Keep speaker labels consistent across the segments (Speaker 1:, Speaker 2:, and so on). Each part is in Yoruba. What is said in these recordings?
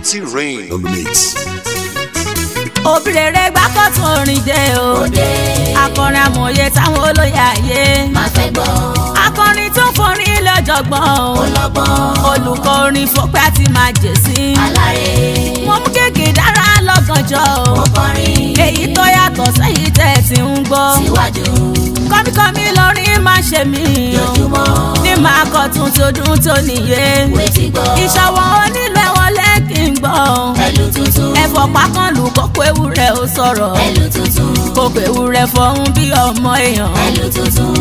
Speaker 1: T Rain on the mix.
Speaker 2: òbí rere gbákọ̀tún orin jẹ́ o
Speaker 3: òde
Speaker 2: akọrin amòye táwọn olóyè ayé
Speaker 3: máa fẹ́ gbọ́
Speaker 2: akọrin tó forin lọ́jọ̀gbọ́n o
Speaker 3: ọlọ́gbọ́n
Speaker 2: olùkọ́ orin fọpẹ́ àti máa jẹ̀ sí
Speaker 3: alárè
Speaker 2: mo mú kéèké dára lọ́gànjọ́ o
Speaker 3: mo kọrin
Speaker 2: èyí tó yàtọ̀ sẹ́yìn tẹ̀ tí ń gbọ́
Speaker 3: síwájú
Speaker 2: kọ́míkọ́mí lórin máa ṣe mí o
Speaker 3: lójúmọ́
Speaker 2: ní màá kọ́ tuntun dún tó nìyé
Speaker 3: wetí gbọ́
Speaker 2: ìṣọwọ́ onílẹ̀ wọlé kí n gbọ́
Speaker 3: ẹlú tuntun
Speaker 2: ẹ̀fọ́ pákànlù kókó ewúrẹ́ ó sọ̀rọ̀
Speaker 3: ẹlú tuntun
Speaker 2: kókó ewúrẹ́ fọ̀hún bí ọmọ èèyàn.
Speaker 3: ẹlú tuntun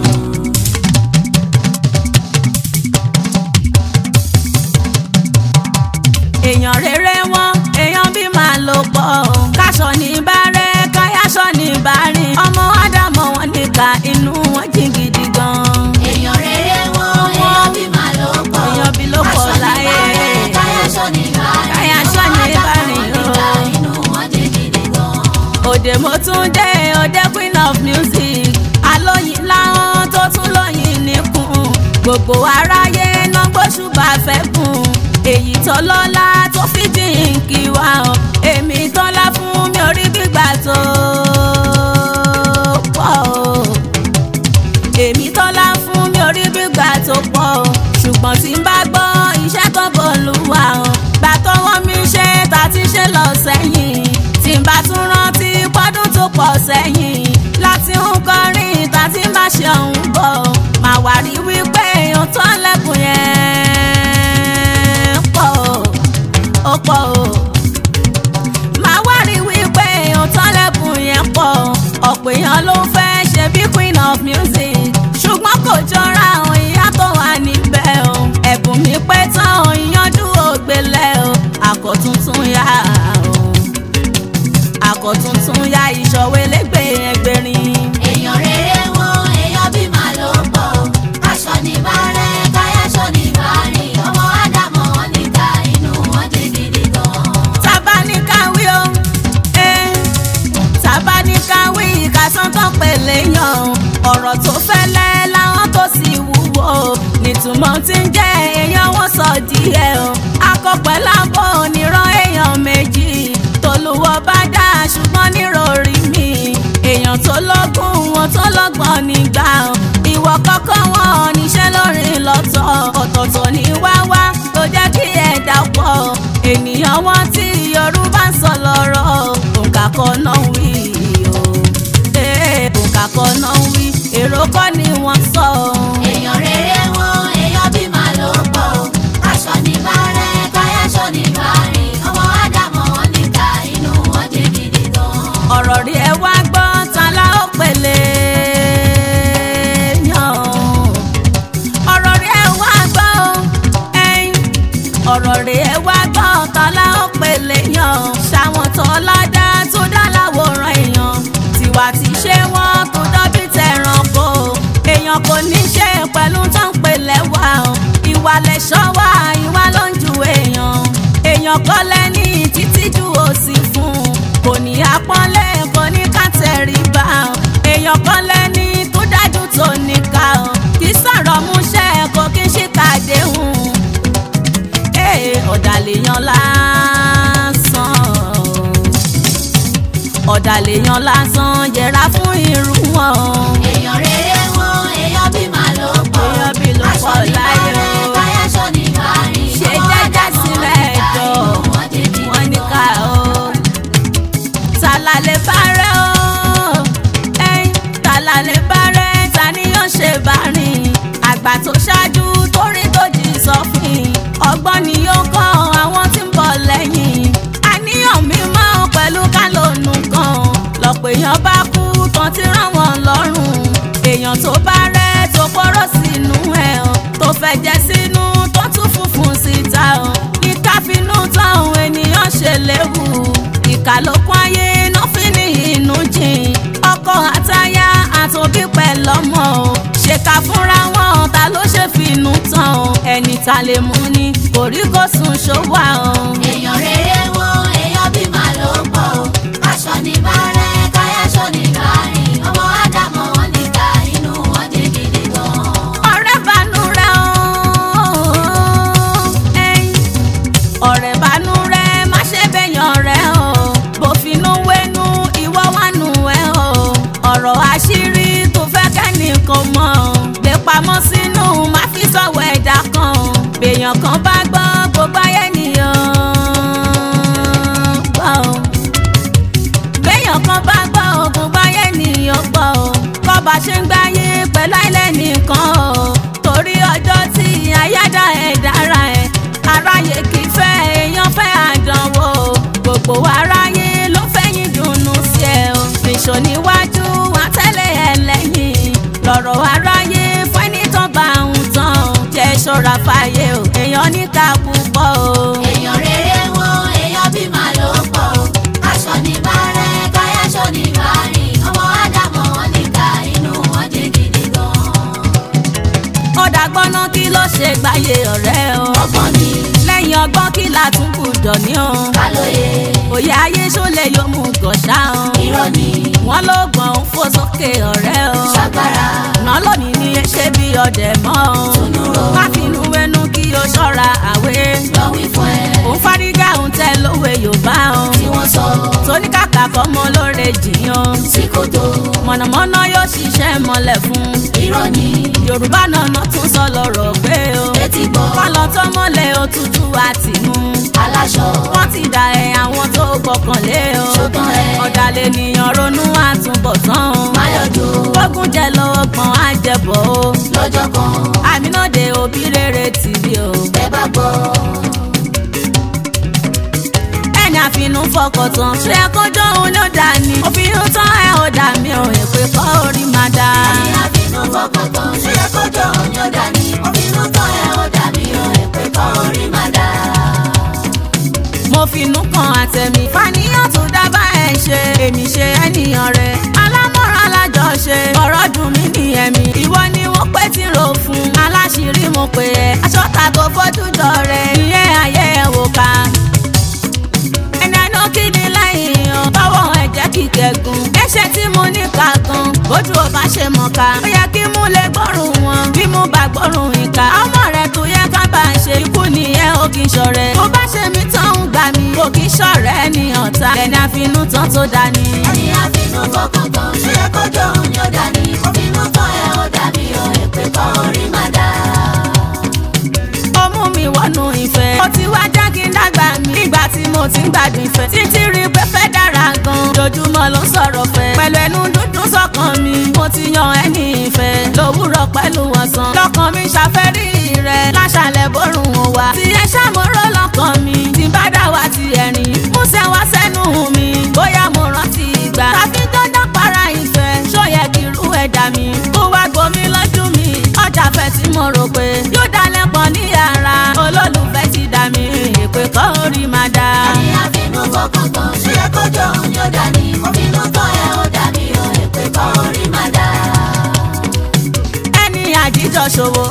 Speaker 2: èèyàn rere wọn èèyàn bí máa lò pọ̀ káṣọ ní bárẹ̀ káyáṣọ ní bárìn ọmọ ádámọ̀ wọn níka inú wọn jìn gidi gan.
Speaker 3: èèyàn rere wọn èèyàn bí máa ló pọ̀
Speaker 2: èèyàn bí ló pọ̀ láyé.
Speaker 3: káyáṣọ ní bárìn
Speaker 2: Káyáṣọ́ ní bárìn,
Speaker 3: ọmọ
Speaker 2: o.
Speaker 3: ádámọ̀ inú wọn jẹ́ gidi gan.
Speaker 2: òde mo tún dé òde queen of music alóyin láwọn tó tún lóyin níkùn gbogbo aráyé náà gbóṣùbà fẹ́ kùn èyí tó lọ́lá tó fi jíǹkì wá o èmi tọ́lá fún mi orí gbígbà tó pọ̀ o èmi tọ́lá fún mi orí gbígbà tó pọ̀ o ṣùgbọ́n tí n bá gbọ́ iṣẹ́ tó bọ̀ lù wá o gbà tọwọ́ mi ṣe ta ti ṣe lọ sẹ́yìn tí n bá tún rántí pọ́dún tó pọ̀ sẹ́yìn láti ń kọrin ta ti má ṣe ọ̀hún bọ̀ o màá wá rí wípé èèyàn tó ń lẹ́kùn yẹn pọ̀ o ó pọ̀ o máa wá rí wípé èèyàn tán lẹ́bùn yẹn pọ̀ ọ̀pọ̀ èèyàn ló fẹ́ ṣe bí queen of music ṣùgbọ́n kò jọra àwọn ìyá tó wà níbẹ̀ o ẹ̀bùn mi pẹ́ tán o ìyanjú ògbélé o àkọ́tuntun yá o àkọ́tuntun yá ìṣòwò elégbè ẹgbẹ̀rin.
Speaker 3: èèyàn rere wọn èèyàn bí máa ló pọ̀ aṣọ ní bárẹ̀ káyáṣọ ní bárìn ọmọ ádámọ̀ wọn níta inú wọn jẹ́ gidi gan.
Speaker 2: tabanikawi o eh, tabanikawi ìkàsán tó pèlè yan ọ̀rọ̀ tó fẹ́lẹ́ láwọn tó sì wúwo nítumọ̀ tí ń jẹ́ èèyàn wọn sọ díẹ̀ o akọ̀pẹ́ lábọ̀ oníran èèyàn méjì tolúwọ́ bá dá ṣùgbọ́n nírọ̀rí mi èèyàn tó lọ́gùn wọn tó lọ́gbọ̀n nígbà o ìwọ kọ́kọ́ wọn níṣẹ́ lórí lọ́tọ̀ ọ̀tọ̀ọ̀tọ̀ ní wáwá tó jẹ́ kí ẹ̀dá pọ̀ ènìyàn wọn tí yorùbá ń sọ lọ́rọ̀ òǹkà kan náà wí o ee òǹkà kan náà wí èrò kọ́ ni wọ́n sọ o.
Speaker 3: èèyàn rere wọn èèyàn bí máa ló pọ̀ aṣọ ní bárẹ̀ káyáṣọ ní bárìn ọmọ ádámọ̀ wọn níta inú wọn jẹ́ gidi gan.
Speaker 2: ọ̀rọ̀ rí ẹ wá gbọ́ ta la ó pèlè yàn ọ̀rọ̀ rí ẹ wá gbọ́ ẹ̀yìn ọ̀rọ̀ rí ẹ wá gbọ́ ta la ó pèlè yàn ṣàwọn tó ládá tó dá láwòrán èèyàn tiwa ti ṣe wọ́n tó dọ́bí tẹ̀rànkò èèyàn kò ní ṣe pẹ̀lú tó ń pèlè wá o ìwà lẹ̀ṣọ́ wá ìwà ló ń ju èèyàn èèyàn kọ́ lẹ́ni títí ju òsì fún un kò ní apọ́nlé kò ní kàtẹ́rìbá o èèyàn kan lẹ́ni tó dájú tó níka o kì í sọ̀rọ̀ múṣẹ́ kò kí ń ṣìkà déhùn ee ọ̀dàlẹ̀yàn lásán ọ̀dàlẹ̀yàn lásán yẹra fún irú wọn
Speaker 3: èèyàn rere wọn èèyàn bí máa ló pọ̀
Speaker 2: Èèyàn bí ló
Speaker 3: aṣọ
Speaker 2: pọ̀
Speaker 3: ní
Speaker 2: láyé
Speaker 3: bárẹ̀
Speaker 2: o.
Speaker 3: káyáṣọ ní bárìn
Speaker 2: ṣe
Speaker 3: ọmọ
Speaker 2: jẹ́jẹ́
Speaker 3: ádámọ̀ wọn
Speaker 2: sílẹ̀
Speaker 3: níta
Speaker 2: ẹ̀dọ̀
Speaker 3: inú wọn jẹ́ gidi
Speaker 2: wọ́n ní ká
Speaker 3: gan.
Speaker 2: o tàlàlẹ̀ bárẹ̀ o ẹ̀yìn tàlàlẹ̀ bárẹ̀ ta ni yóò ṣe bá rìn àgbà tó ṣáájú torí tó jì sọ́fìn ọgbọ́n ni yóò kọ́ àwọn tí ń bọ̀ lẹ́yìn àníyàn mímọ́ pẹ̀lú kálónù kan lọ́pọ̀ èèyàn bá kú tán ti rán wọn lọ́rùn èèyàn tó bá rẹ̀ tó pọ́rọ́ sínú ẹ̀ o tó fẹ́ jẹ́ sínú tó tún funfun síta o ìka finú táwọn ènìyàn ṣe léwu ìka ló kún ayé náà fi ní inú jìn ọkọ àtaya àtòbí pẹ̀lọ́mọ o ṣèkà fúnra wọn ta ló ṣe finú tán o ẹni ta lè mú ni kò rí kó sùn ṣówà o.
Speaker 3: èèyàn rere wọn èèyàn bí máa ló pọ̀ aṣọ ní bárẹ̀ káyáṣọ ní bárìn ọmọ ádámọ̀ wọn níta inú wọn jẹ́ gidi gan.
Speaker 2: ọ̀rẹ́ banú rẹ̀ o ẹ̀yìn ọ̀rẹ́ banú rẹ̀ béèyàn kan bá gbọ́ gbogbo ayé nìyàn gbọ́ o béèyàn kan bá gbọ́ o gbogbo ayé nìyàn gbọ́ o kọ́ba ṣe ń gbáyé pẹ̀lú àìlẹ́ nìkan o torí ọjọ́ tí àyádá ẹ̀ dára ẹ̀ aráyé kì í fẹ́ èèyàn fẹ́ àdánwò o gbogbo aráyé ló fẹ́yìn dùnnú sí ẹ o nìṣó níwájú wọn tẹ́lẹ̀ ẹ lẹ́yìn lọ́rọ̀ aráyé fẹ́ni tán bá ń tán o jẹ́ ṣọ́ra fàyè o èèyàn níkà púpọ̀ o.
Speaker 3: èèyàn rere wọn èèyàn bí màá ló pọ̀ o aṣọ ní bàárẹ̀ káyáṣọ ní bàárìn ọmọ ádámọ̀ wọn níka inú wọn jẹ́ gidi gan.
Speaker 2: ó dàgbọ́ná kí ló ṣe gbáyé ọ̀rẹ́ o.
Speaker 3: ọgbọ́n ni
Speaker 2: lẹ́yìn ọgbọ́n kí la tún gbùdọ̀ ní o.
Speaker 3: kálóye
Speaker 2: òye ayé ṣọlẹ̀ yóò mú gọ̀ṣà o.
Speaker 3: irọ́ ni
Speaker 2: wọ́n ló gbọ̀n ń fò sókè ọ̀rẹ́ o.
Speaker 3: ṣàgbára
Speaker 2: ná lónìí ní ṣé bí ọdẹ mọ́ o.
Speaker 3: Túnúrò.
Speaker 2: má finú wẹnu kí o ṣọ́ra àwé.
Speaker 3: lọ wí fún ẹ
Speaker 2: òun fárígá òun tẹ lówe yorùbá o.
Speaker 3: tí wọ́n sọ
Speaker 2: tóní kàkà kọ́mọ lóore jìyàn.
Speaker 3: sí kòtò
Speaker 2: mọ̀nàmọ́ná yóò ṣiṣẹ́ mọ́lẹ̀ fún.
Speaker 3: irọ́ ni
Speaker 2: yorùbá náà tún sọ lọ́rọ̀ pé o.
Speaker 3: etí gbọ́
Speaker 2: kọ́lọ́ tó mọ́lẹ̀ òtútù àti mú.
Speaker 3: aláṣọ
Speaker 2: wọ́n ti dà ẹ̀ àwọn tó gbọ́kànlé o.
Speaker 3: ṣùgbọ́n ẹ
Speaker 2: ọ̀dàlẹ̀ ènìyàn ronú àtúbọ̀tán o.
Speaker 3: máyọ̀dọ̀
Speaker 2: gbógun jẹ lọ́wọ́ gbọ́n á jẹbọ o.
Speaker 3: lọ́jọ́ kan
Speaker 2: àmínàdé òbí rere tìbí o.
Speaker 3: ẹ bá gbọ́
Speaker 2: ẹni àfinú fọkàntán ṣé ẹ kọjọ òun ló dà ní. òfin tán ẹ ò dà mí o èpè kọ́ orí máa dá.
Speaker 3: ní àbínú fọkàntán ṣe é kọjọ òun yóò dà ní òbínú tán ẹ ó dà mí o èpè kọ́ orí má dá.
Speaker 2: mo finú kan àtẹ̀mí. fàníyàn tó dábàá ẹ̀ ṣe èmi ṣe ènìyàn rẹ̀. alámọ̀ràn alájọṣe ọ̀rọ̀ dùn mí ní ẹ̀mí. ìwọ ni wọ́n pẹ́ tí ro fún. aláṣìírí mo pè ẹ́. aṣọ tàgò fojú jọ rẹ̀. ìyẹn ayé ẹ̀ wò ká. ẹni àná kí ni lẹ́yìn o. tọwọ́ ẹ̀ jẹ́ kíkẹ́gun. ẹ̀ṣẹ̀ tí mo ní ká gan. bójú ò bá ṣe mọ̀ ká. ó yẹ kí mú lè gbọ́rùn wọn. bí mo bá gbọ́rùn ìka. ọmọ rẹ̀ tó yẹ ká bá ń ṣe ikú nìyẹn ó kì í ṣọ̀rẹ́. bó bá ṣe mí tán ń gbà mí. kò kì í ṣọ̀rẹ́ ní ọ̀tá. ẹni àfinú tán tó dání.
Speaker 3: ní àbínú fọkàntán ṣe é kọjọ òun yóò dà ní òbínú tán ẹ ó dà mí o èpè kọ́ orí má dá.
Speaker 2: ó mú mi wọnú ìfẹ́. ó ti wá já kí n dàgbà mí. nígbà tí mo ti ń gbádùn ìfẹ́. títí rí pé fẹ́ dára gan. lójúmọ́ ló ń sọ̀rọ̀ fẹ́. pẹ̀lú ẹnu dúdú sọ́kàn mi. mo ti yan ẹni ìfẹ́. lówùrọ̀ pẹ̀lú ọ̀sán. lọ́kàn mi ṣàfẹ́rí rẹ̀. láṣàlẹ̀ bórun ò wá. tí ẹ ṣàmúrò lọ́kàn mi. tí bá dá wa ti ẹ̀rín. múṣẹ́ wá sẹ́nu mi. bóyá mo rántí ìgbà. tàbí dandan para ìfẹ́. ṣó yẹ kí irú ẹ̀dá mi. kó wá gbomi lójú mi. ọjà fẹ́ tí mo rò pé yóò dalẹ̀ pọ̀ ní yàrá. olólùfẹ́ ti dà mí. èpè kọ́ orí máa dá.
Speaker 3: ní àbínú fọkàntán ṣe é kọjọ òun yóò dà ní òbínú tán ẹ ó dà mí o èpè kọ́ orí má dá.
Speaker 2: ẹni àjíjọ ṣòwò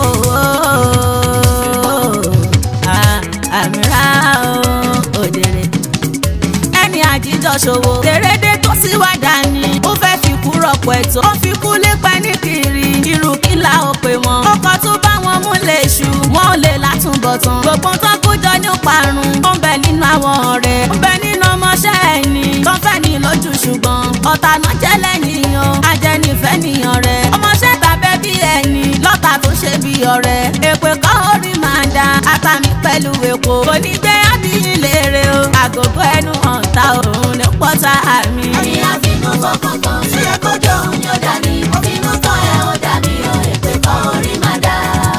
Speaker 2: àmìrà òdèrè ẹni àjíjọ ṣòwò tèrèdè tó sì wá dání ó fẹ́ fi kú rọpò ẹ̀tọ́ ó fi kú lépa ní kiri irú kílà ó pè wọ́n ọkọ̀ tó bá wọn mú lè ṣù wọn ò lè látúbọ̀tán gbogbo tó kú jọ ní parun ó ń bẹ nínú àwọn ọ̀rẹ́ ó ń bẹ nínú ọmọọṣẹ́ ẹni tó ń fẹ́ ní lójú ṣùgbọ́n ọ̀tá náà jẹ́ lẹ́yìn o ajẹ́nifẹ́ nìyàn rẹ̀ ọmọọṣẹ́ tàbẹ́ bí ẹni lọ́tà tó ṣe bí ọ̀rẹ́ èpè kọ́ orí máa da àtàmì pẹ̀lú èkó kò ní gbé ábíyín léèrè o àgògó ẹnu ọ̀tá òun ní pọ́tà àmì.
Speaker 3: ní àbínú fọkàntán ṣe é kọjọ òun yóò dà ní òbínú tán ẹ ó dà mí o èpè kọ́ orí má dá.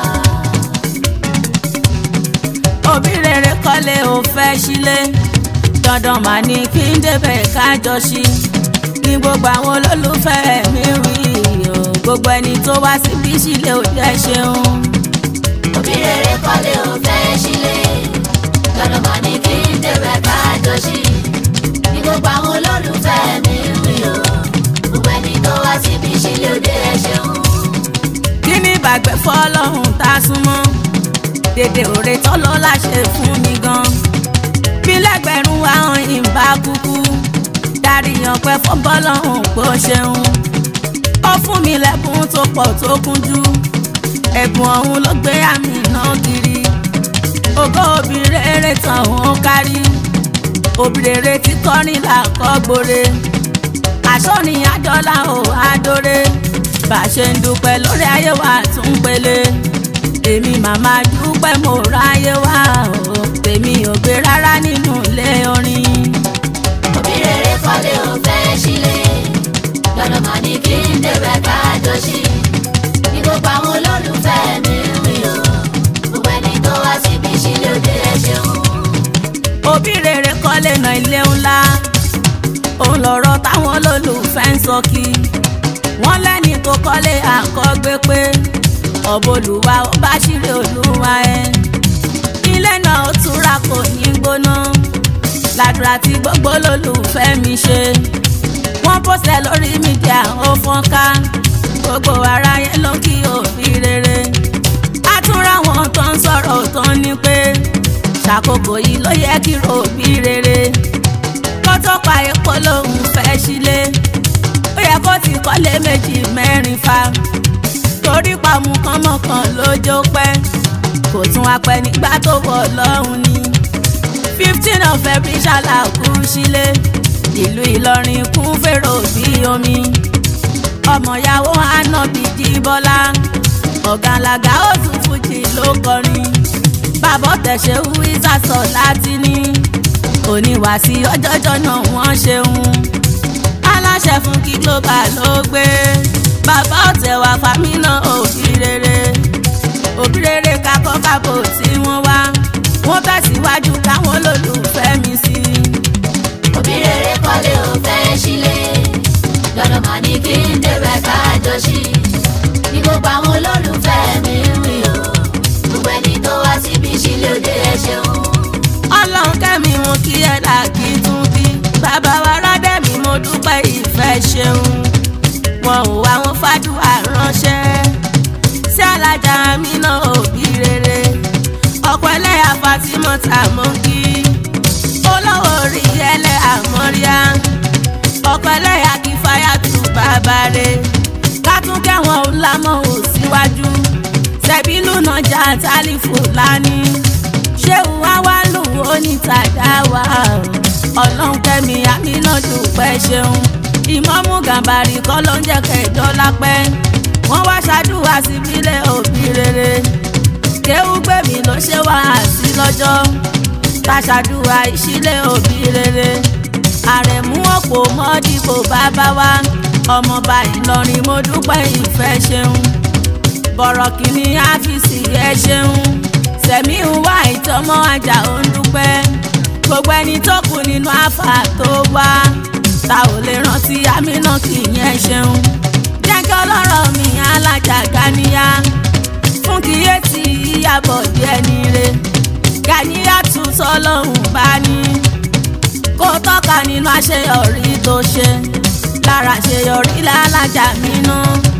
Speaker 2: òbí rere kọ́lé ò fẹ́ sílé dandan mà ní kí n débẹ̀ kájọ sí ní gbogbo àwọn olólùfẹ́ mi wí o gbogbo ẹni tó wá síbí sílé ò jẹ́ ṣeun.
Speaker 3: òbí rere kọ́lé ò fẹ́ sílé lọ́dọ̀ mà ní kí n débẹ̀ ká jọ sí ní gbogbo àwọn olólùfẹ́ mi rí o gbogbo ẹni tó wá síbi sílé òde ẹ ṣeun.
Speaker 2: kí ni ìbàgbẹ́ fọlọ́hún tá a súnmọ́ dèdè òre tọ́lọ́ láṣẹ fún mi gan bí lẹ́gbẹ̀rún àwọn ìbá kúkú dáríyàn pẹ́ fọ́bọ́lọ́hún pé ó ṣeun ó fún mi lẹ́bùn tó pọ̀ tó kúnjú ẹ̀bùn ọ̀hún ló gbé àmì náà kiri ògo òbí rere tàn ó kárí òbí rere tí kọrin là kọ́ gbore àṣọ́ni àjọlá ò àdóre bá a ṣe ń dúpẹ́ lórí ayé wa tún pele èmi màmá dúpẹ́ mo ráyé wá o tèmi ò gbé rárá nínú ilé orin.
Speaker 3: òbí rere kọ́lé ò fẹ́ sílé lọ́dọ̀ mà ní kí n débẹ̀ ká jọ sí ní gbogbo àwọn olólùfẹ́ mi ń wí o gbogbo ẹni tó wá síbi sílé òde ẹ ṣeun.
Speaker 2: òbí rere kọ́lé na ilé ńlá òun lọ̀rọ̀ táwọn olólùfẹ́ ń sọ kí wọ́n lẹ́ni tó kọ́lé àkọ́gbé pé ọ̀bọ̀lùwà ó bá ṣírí olúwa ẹ̀ ilé náà ó túra kò ní gbóná ládùúrà tí gbogbo olólùfẹ́ mi ṣe wọ́n pọ̀sẹ̀ lórí mídíà ó fọ́n ká gbogbo aráyé ló kí òbí rere a tún ráwọn tó ń sọ̀rọ̀ tó ń ní pé ṣàkókò yìí ló yẹ kí ròbí rere kó tó pa epo lòun fẹ́ sílé ó yẹ kó ti kọ́lé méjì mẹ́rin fa torí pàmò kánmọ́kàn lójó pẹ́ kò tún wá pẹ́ nígbà tó wọ̀ lọ́hùn ni fifteen of every ṣàlà kú sílé ìlú Ìlọrin kún fèrò bí omi ọmọyàwó ànábì jíbọ́lá ọ̀gànlàgà ó tún fújì ló kọrin bàbá tẹ̀sẹ̀ wú ìsàsọ̀ láti ní oníwàásí ọjọ́jọ́ náà wọ́n ṣeun aláṣẹ fún kí global ló gbé bàbá ọ̀tẹ̀wà fámínà òbí rere òbí rere kakọ́ kábò tí wọ́n wá wọ́n tẹ̀síwájú káwọn lólùfẹ́ mi sí i.
Speaker 3: òbí rere kọ́lé ò fẹ́ sílé lọ́dọ̀ mà ní kí n débẹ̀ ká jọ sí ní gbogbo àwọn olólùfẹ́ mi ń wí o gbogbo ẹni tó wá síbi sílé òde ẹ ṣeun.
Speaker 2: ọlọ́run kẹ́mi mo kí ẹ làkì tún bí bàbá wa rádẹ́mi mo dúpẹ́ ìfẹ́ ṣeun wọn ò wá wọn fàdúrà ránṣẹ́ sí alájà mi náà òbí rere ọ̀pọ̀ ẹlẹ́yà fatimọ́ta mo kí olówó orí ẹlẹ́yà mọ́ríà ọ̀pọ̀ ẹlẹ́yà kí fáyà tù bàbá rẹ̀ ká tún kẹ́wọ̀n ò lámọ̀ ò síwájú sẹ́bílù náà já tálífù lání ṣéun wá wá lù ó ní tàdá wa ọlọ́run kẹ́mi àmínà dúpẹ́ ṣeun ìmọ̀mú gàmbàrí kọ́ ló ń jẹ́ kẹjọ́ lápẹ́ wọ́n wá ṣàdúrà síbílẹ̀ òbí rere kéwú gbèmí ló ṣe wá sí lọ́jọ́ ká ṣàdúrà ìṣílẹ̀ òbí rere àrẹ̀mú ọ̀pọ̀ mọ́dìbò bàbá wa ọmọọba ìlọrin mo dúpẹ́ ìfẹ́ ṣeun bọ̀rọ̀ kìíní áfíìsì ẹ ṣeun sẹ̀mí ń wá ìtọ́mọ́ ajá ó ń dúpẹ́ gbogbo ẹni tó kù nínú àfà tó wá ta ò lè rántí àmínà kì í yẹn ṣeun jẹ́ kí ọlọ́rọ̀ mi alájà ganiya fún kíyèsí ìyàbọ̀ díẹ̀ níre ganiya tún sọlọ́hún bá ní kó tọ́ka nínú àṣeyọrí tó ṣe lára àṣeyọrí lálájà mínú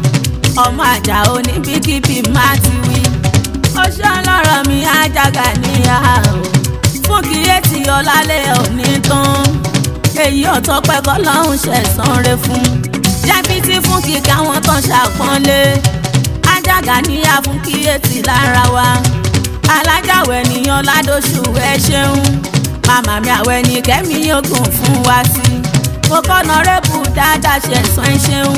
Speaker 2: ọmọ àjà oníbíkíbí má ti wí ó ṣe ọlọ́rọ̀ mi ajága níyà o fún kíyèsí ọlálẹ́ òní tán èyí ọ̀tọ́ pẹ́kọ́ lọ́hùn ṣẹ̀sán rẹ fún jẹ́bítí fún kíkà wọn tán ṣàpọ́nlé ajága níyà fún kíyèsí lára wa alájàwẹ̀ níyan ládóṣù ẹ ṣeun màmá mi àwẹ̀ ní kẹ́mi ogun fún wa sí mo kọ́nà rẹ́bù dáadáa ṣẹ̀sán ẹ ṣeun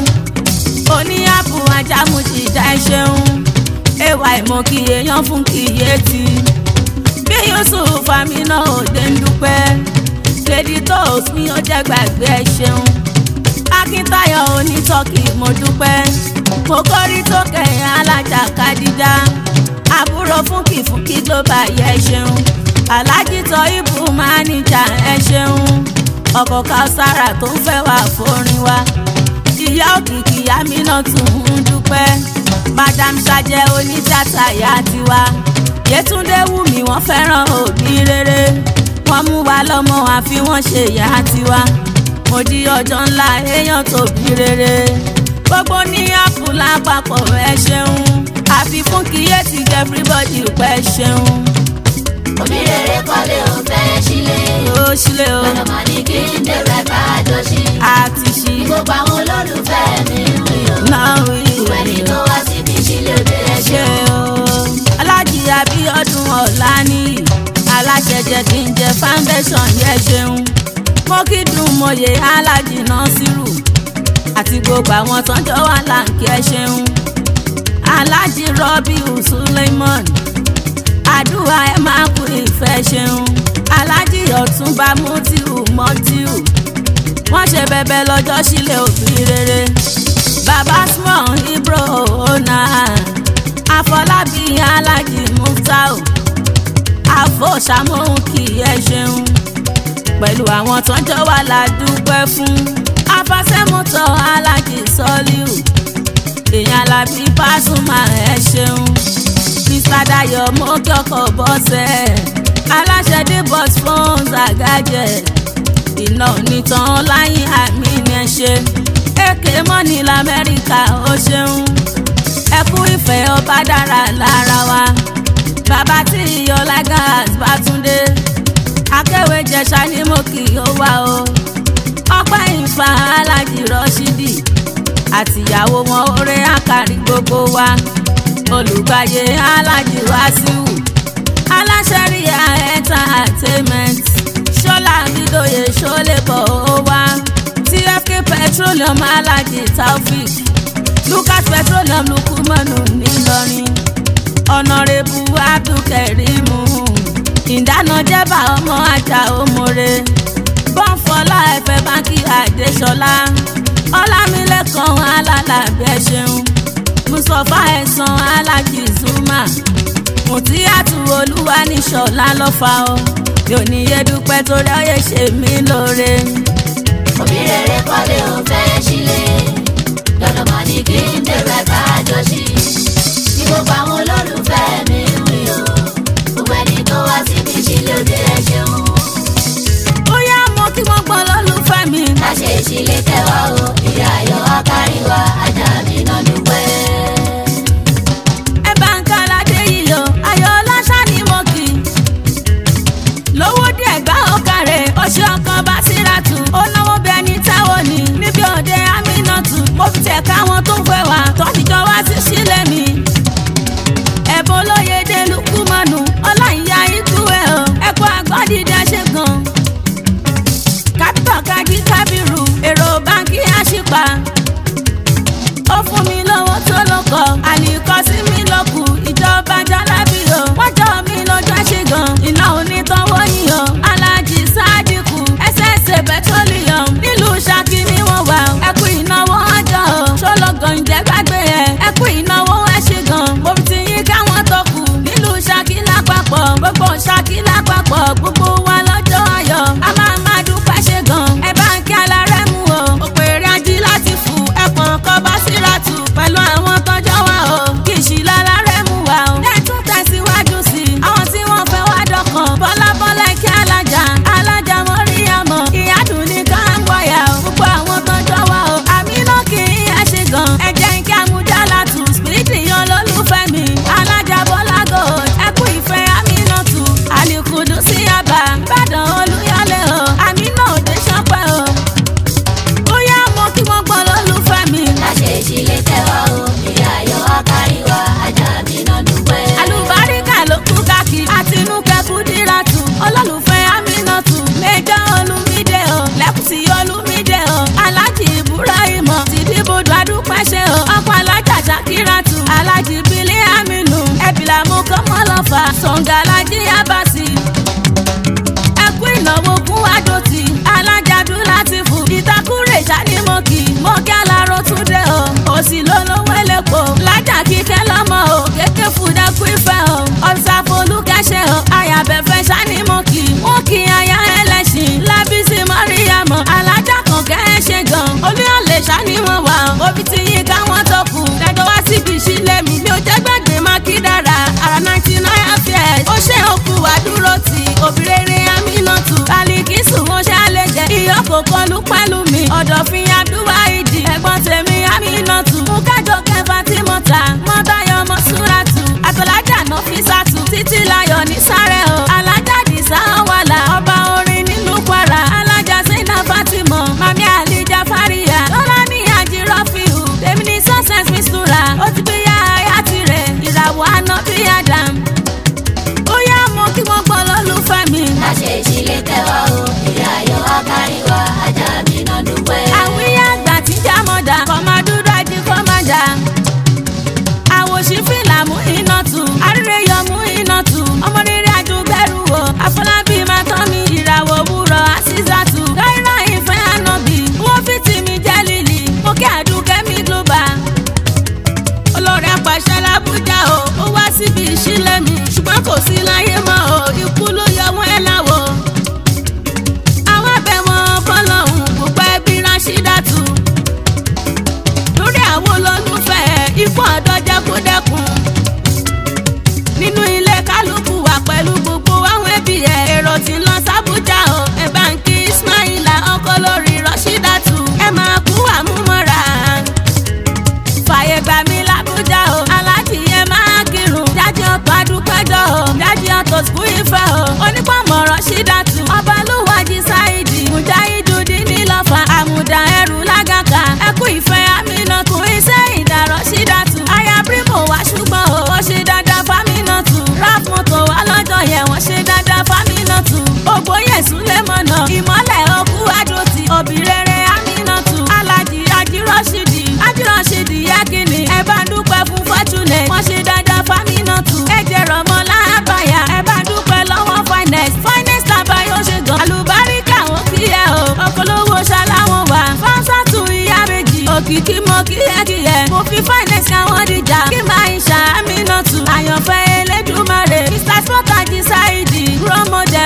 Speaker 2: oníyàbù ajámùjìjà ẹ ṣeun ẹwà ìmọ̀kì èèyàn fún kíyèsí bí yusuf amina òde ń dúpẹ́ lady toast mi ò jẹ́ gbàgbé ẹ ṣeun akíntayọ̀ onítọ́kì mo dúpẹ́ mo kọ́rí tó kẹ̀yìn alájà kadija àbúrò fúnkì fúnkì global yẹ ṣeun alájí tọ ibù máníjà ẹ ṣeun ọkọ̀ kausara tó ń fẹ́ wà fórin wa ìyá òkìkí amina tún ń dúpẹ́ madam sajẹ onítìátà yá tiwa yétúndé wù mí wọ́n fẹ́ràn òbí rere wọ́n mú wa lọ́mọ àfi wọ́n ṣe ìyá tiwa mo di ọjọ́ ńlá èèyàn tóbi rere gbogbo ní àpò lápapọ̀ ẹ ṣeun àfi fún kíyèsí everybody pẹ́ ṣeun.
Speaker 3: òbí rere kọ́lé ò fẹ́ sílé
Speaker 2: ó ṣílẹ̀ o
Speaker 3: lọ́dọ̀ mà ní kí n débẹ̀ ká jọ sí
Speaker 2: àti ṣí
Speaker 3: ní gbogbo àwọn olólùfẹ́ mi ń wí o
Speaker 2: náà wí
Speaker 3: gbogbo ẹni tó wá síbi sílé òde ẹ
Speaker 2: ṣe
Speaker 3: ṣeun.
Speaker 2: o. alájí abíọ́dún ọ̀lànìyí aláṣẹ jẹ́ kí n jẹ foundation yẹ ṣeun mo kí dùn mọ̀yé alájí násírù àti gbogbo àwọn tọ́jọ́ wà láǹkì ẹ ṣeun alájí rọ́bìù suleiman àdúrà ẹ máa kú ìfẹ́ ṣeun alájí ọ̀túnba mutiu mọ́tíù wọ́n ṣe bẹ̀bẹ̀ lọ́jọ́ sílẹ̀ òbí rere baba small ibro ona àfọlábí alájí muftau àfọ̀ṣàmóhùn kì í ẹ ṣeun pẹ̀lú àwọn tọ́jọ́ wà ládùúpẹ́ fún afásẹ́mọ́tò alájí sọ́líù èèyàn alábí pásùmá ẹ ṣeun mr dayo mọ́kọ́kọ́ bọ́sẹ̀ aláṣẹ dé bus phones àgájẹ iná onítàn láyé àmì ni ẹ ṣe èké mọ́ni lamẹ́ríkà ó ṣeun ẹkú ìfẹ́ ọba dára lára wa bàbá tí iyọlá gas bá túndé akéwé jẹ̀ṣà ni mo kì í ó wá o ọpẹ́ ìfà alájì rọ́ṣídì àtìyàwó wọn oore àkàrí gbogbo wa olùgbàyè alájì wàsíù aláṣẹríà entertainment ṣọlá bídòye ṣọlẹ́bọ̀ ó wá tfk petroleum alájì taofik lucas petroleum lukumanu ńìlọrin ọ̀nàrẹ́bù abdulkarimu ìdáná jẹ́bà ọmọ ajá òmòrè bọ́ǹfọ̀lá ẹ̀fẹ̀ báńkì àdéṣọlá ọlámilẹ́kan alálàbẹ̀ ṣeun mustapha ẹ̀sán alájì zuma mùtíyàtú olúwa ní ṣọlá lọ́fà o yóò ní yé dúpẹ́ tó ráyè ṣe mí lóore.
Speaker 3: òbí rere kọ́lé ò fẹ́ sílé dandan mà ní kí n débẹ̀ ká jọ sí ní gbogbo àwọn olólùfẹ́ mi ń wí o gbogbo ẹni tó wá síbi ìṣílẹ̀ òde ẹ ṣeun
Speaker 2: bóyá mo kí wọ́n gbọ́ lólùfẹ́ mi.
Speaker 3: láṣẹ ìṣílẹ̀ kẹwàá o ìyá ayọ̀ akárí wa ajá mi náà dúpẹ́.
Speaker 2: ẹ bá ń káládé yìí o ayọ̀ ọlọ́ṣà ni mo kì í. lówó díẹ̀ gbá ọ̀kàrẹ̀ oṣù ọkàn bá síra tù ó náwó bí ẹni táwọn ní níbi òde amínàtù mo fi tẹ̀ káwọn tó fẹ́ wá tọ́jújọ wá sí sílẹ̀ mi. ẹ̀bùn olóye dé lukumanu ọláìyá ikú ẹ̀ o ẹ̀kọ́ àgbọ̀dìdẹ ṣe gan. kápítọ̀ kájí kábírù èrò báńkì àṣìpà ó fún mi lówó tó lóko àlìkọ́ sí mi lókù ìjọba jálábì o wọ́n jọ mi lójú àṣegàn iná onítọ́wọ́ yìí o alájì sádìkù ẹsẹ̀ẹsẹ̀ petroleum nílùú Ṣakí ni wọ́n wà o ẹkú ìnáwó ọjọ́ o ṣọlọ́gàn ǹjẹ́ gbàgbé ẹ ẹkú ìnáwó àṣegàn mo fi ti yín káwọn tó kù nílùú Ṣakí lápapọ̀ gbogbo Ṣakí lápapọ̀ gbogbo wa lọ́jọ́ ayọ̀ a máa máa dúpẹ́ ṣegàn ẹ bá ń kí alárẹ̀ mú o òpèrè ají láti fù ẹ̀pọ̀n kọ́ bá síra tù pẹ̀lú àwọn tọ́jọ́ wa o kì í ṣì lálárẹ̀ mú wa o. ẹ tún tẹ̀síwájú sí i àwọn tí wọ́n fẹ́ wá dọ̀kan bọ́lá bọ́lá kí alájà alájà mọ́ríyàmọ́ ìyádùn ní káńgbọ̀yà o gbogbo àwọn tọ́jọ́ wa o àmì náà kì í yá ṣe gan ẹ jẹ́ kí amúdálà tù spiriti yan lólùfẹ́ mi alájà bọ́lá gold ẹ kú ìfẹ́ àmì náà tù àlìkùdù sí àbá ìbàdàn olúyọlé o àmì náà ò dé ṣọpẹ́ o bóyá mo kí wọ́n gbọ́ lólùfẹ́ mi.
Speaker 3: láṣẹ ìṣílẹ̀ kẹwàá o ìyá ayọ̀ akárí wa ajá mi náà dúpẹ́.
Speaker 2: àlùbáríkà ló kú káàkiri àtinúkẹ́ kúdíràtù olólùfẹ́ amínàtù mẹ́jọ olùmídé o lẹ́kùsì olùmídé o alájì ibrahimọ tìdíbòdò adúpẹ́ṣẹ́ o ọkọ̀ alájà ṣàkíràtù alájì bílẹ̀ aminu ẹ̀bìlàmù kọ́mọlọ́fà sọ̀ǹgàlájì abasi ẹkú ìnáwó fún àdòtì alájàdú láti fún ìtakùrẹ̀ ìṣànímọ̀kì mọ́kí aláró túndé o òsì lólówó ẹlẹ́pọ̀ lájà kíkẹ́ lọ́mọ o kéké fúdẹ́kù ìfẹ́ o ọ̀sàfọlùkẹ́ṣẹ́ o àyàbẹ̀fẹ́ ṣànímọ̀kì wọ́n kí aya ẹlẹ́sìn lábísí mọ́ríyàmọ́ alájà kan kẹ́ ẹ ṣe gan olúyọ̀lẹ̀ ṣàníwọ̀n wà o òbí ti yí káwọn tó kù lẹ́jọ́ wá síbi ìṣílẹ̀ mi mi ò jẹ́ gbàgbé má kí dára ara ninety nine affairs ó ṣe òkú àdúró tì obìnrin amínàtù kálíkìsù mo ṣàlẹ̀ jẹ́ ìyókò kọlu pẹ̀lú mi ọ̀dọ̀fin abdulwa ìdí ẹ̀gbọ́n tèmi amínàtù mú kájọ kẹfà tí mo ta mọ́tayọ̀ mọ́ súrátù àtọ̀lájà náà fi sàtù títí láyọ̀ ní sáré o alájà dìsá wàlà ọba orin nínú kwara alájà sínú fatima mami alija faria lọ́la ní àjírọ́fíù tèmi ní success mistura ó ti bí yá ayá tirẹ̀ ìràwọ̀ àná bí adam ó yá mo kí wọ́n gbọ́ lólùfẹ́ mi.
Speaker 3: láṣẹ ìṣílẹ̀ kẹwàá o ìyá ayọ̀ akárí wa ajá mi náà dúpẹ́.
Speaker 2: àwí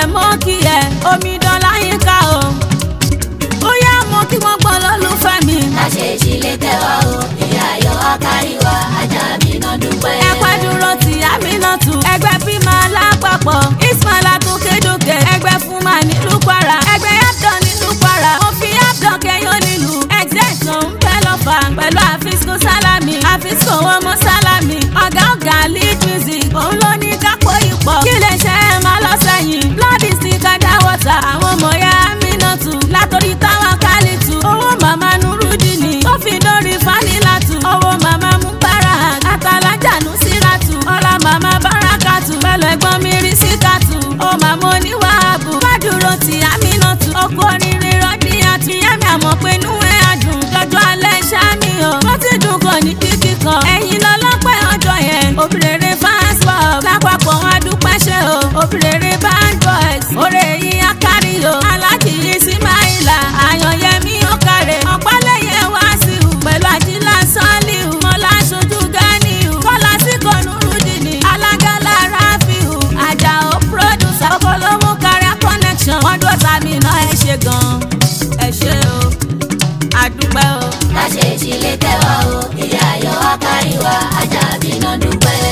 Speaker 2: mọ́ kí ẹ omidan láyínká o ó yá mọ́ kí wọ́n gbọ́ lólùfẹ́ mi.
Speaker 3: láṣẹ̀ṣì lè tẹ́wọ́ o ìyá ayọ̀ akáríwá ajá mi náà dúpẹ́.
Speaker 2: ẹ̀pẹ́ dúró ti Aminatu ẹgbẹ́ bímọ alápapọ̀ Ismaila tókèdókè ẹgbẹ́ fún ma nílùú Kwara ẹgbẹ́ Abdul nílùú Kwara mo fi Abdul kẹyọ nílùú execution ń bẹ́ lọ́fà pẹ̀lú àfisco sálámì àfisco ọmọ sálámì ọ̀gá ọ̀gá lead music òun ló ní kápó ipò kí lè ṣe é máa lọ sẹ́yìn bloody stick kada water àwọn ọmọ ya Aminatu látòrí táwọn kálítù owó màmá nurudini tó fi dórí fanilatu owó màmá mubarak àtàlájà nusiratu ọlá màmá barakatu pẹ̀lú ẹ̀gbọ́n mi rí síkàtù ó màmá oníwàhábù fàdúró ti Aminatu ọkọ oríire rọdíyàtì yẹmi àmọ́ pé inú ẹ̀ adùn lọ́jọ́ alẹ́ ṣáàmì o wọ́n ti dùn kàn ní kíkì kan ẹ̀yin lọ́lọ́pẹ́ ọjọ́ yẹn òbírèrè fans club lápapọ̀ wọn adúpẹ́ ṣe o òbírèrè band boys òrè yín akárí o alájì Ismaila àyànyẹmí ọkàrẹ ọ̀pálẹ̀yẹ wàásù pẹ̀lú àjílá sọ́ọ̀lìhù mọ́lá aṣojú ganiu kọ́lá síkọ̀nù rúdìní alágàlà ráfíù àjàó producer ọkọlọ́mú kárí connection wọ́n dúró tàbí iná ẹ ṣe gan-an ẹ ṣe o àdúpẹ́ o.
Speaker 3: láṣẹ̀ṣì lè tẹ́wọ́ o ìyá ayọ̀ akáríwá ajá mi náà dúpẹ́.